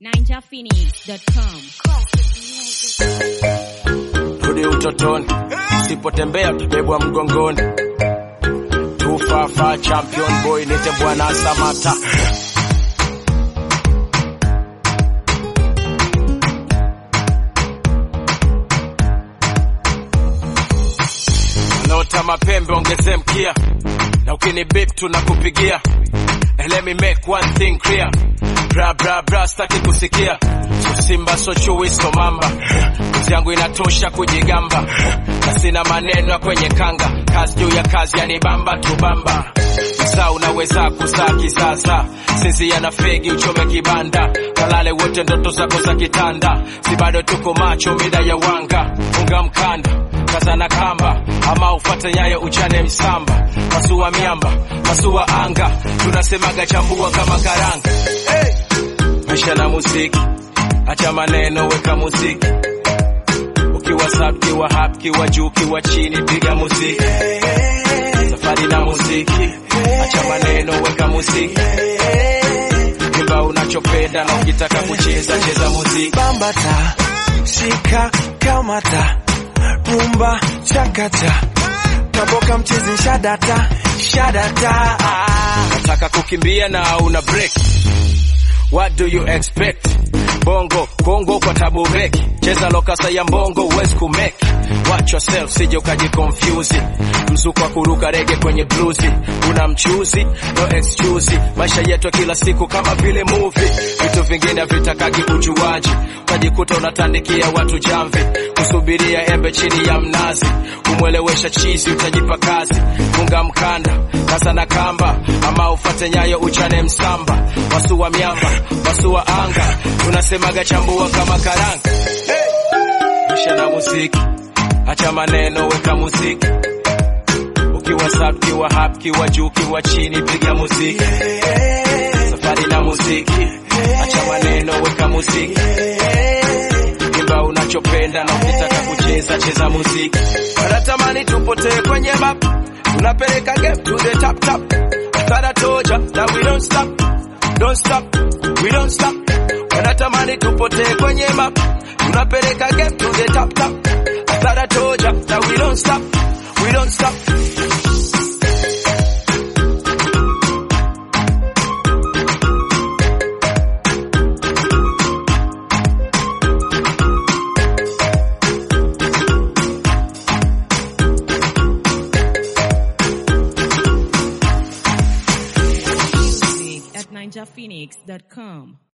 ninjaphoenix.com. rudi utotoni, usipotembea utabebwa mgongoni. Tufafa champion boy, nite bwana Samata. Wanaota mapembe ongeze mkia, na ukini bip tunakupigia. And let me make one thing clear, bra bra bra, staki kusikia so simba so chui so mamba, kazi yangu inatosha kujigamba, na sina maneno ya kwenye kanga, kazi juu ya kazi yanibamba tubamba Saa unaweza kuzaa kisasa, sisi yana fegi uchome kibanda, kalale wote ndoto zako za kitanda, si bado tuko macho mida ya wanga, unga mkanda kaza na kamba, ama ufate nyayo uchane msamba, pasua miamba, pasua anga, tunasemaga chambua kama karanga. Hey! Maisha na muziki, acha maneno, weka muziki ukiwa sub, kiwa hap, kiwa juu, kiwa chini, piga muziki safari na muziki, acha maneno, weka muziki imba unachopenda, na ukitaka kucheza cheza muziki. bambata shika kamata rumba chakata kaboka mchezi shadata shadata nataka kukimbia na una break what do you expect bongo kongo kwa tabu beki cheza lokasa ya mbongo uwezi kumeki watch yourself sije ukajikonfyuzi mzuko wa kuruka rege kwenye bluzi una mchuzi no excuse maisha yetu ya kila siku kama vile movie vitu vingine vitakagi ujuaji utajikuta unatandikia watu jamvi kusubiria embe chini ya mnazi kumwelewesha chizi utajipa kazi funga mkanda kaza na kamba ama ufate nyayo uchane msamba wasua miamba wasua anga tunasemaga chambua kama karanga Rusha na muziki acha maneno weka muziki ukiwa sub kiwa hap kiwa juu kiwa chini piga muziki safari na muziki acha maneno weka muziki imba unachopenda na ukitaka kucheza cheza muziki wanatamani tupotee kwenye map tunapeleka game to the top top I thought I told ya that we don't stop don't stop we don't stop wanatamani tupotee kwenye map tunapeleka game to the top top I thought I told ya that we don't stop we don't stop At ninjaphoenix.com.